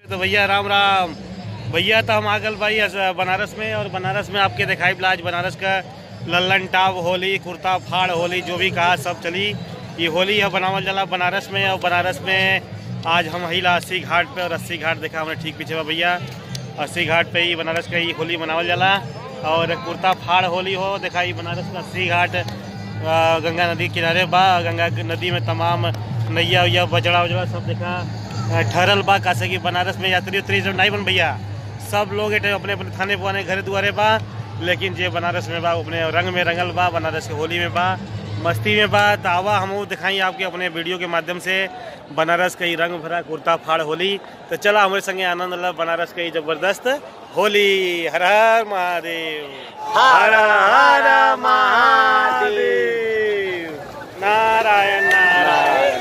तो भैया राम राम भैया तो हम आ गल भाई अस- बनारस में और बनारस में आपके दिखाई पड़ा आज बनारस का लल्लन टाप होली कुर्ता फाड़ होली जो भी कहा सब चली ये होली है बनावल जाला बनारस में और बनारस में आज हम हिला अस्सी घाट पे और अस्सी घाट देखा हमने ठीक पीछे बा भैया अस्सी घाट पे ही बनारस का ही होली मनावल जाला और कुर्ता फाड़ होली हो देखा ये बनारस का अस्सी घाट आ, गंगा नदी के किनारे बा गंगा की नदी में तमाम नैया उैया बजड़ा उजड़ा सब देखा आ, ठहरल बा कासे कि बनारस में यात्री उतरी सब नहीं बन भैया सब लोग एटे अपने अपने थाने पुआने घरे दुआरे बा लेकिन जे बनारस में बा अपने रंग में रंगल बा बनारस के होली में बा मस्ती में बा तो आवा हम दिखाई आपके अपने वीडियो के माध्यम से बनारस का ही रंग भरा कुर्ता फाड़ होली तो चला हमारे संगे आनंद ला बनारस का ही जबरदस्त होली हर हर महादेव हर हर महादेव नारायण नारायण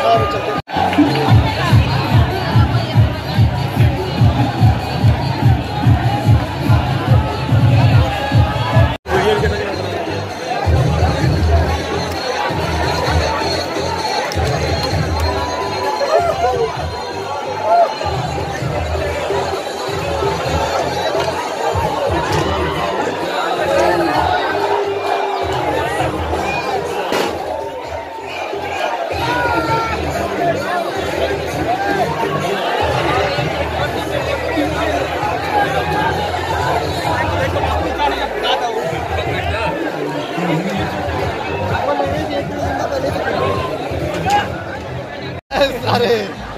अरे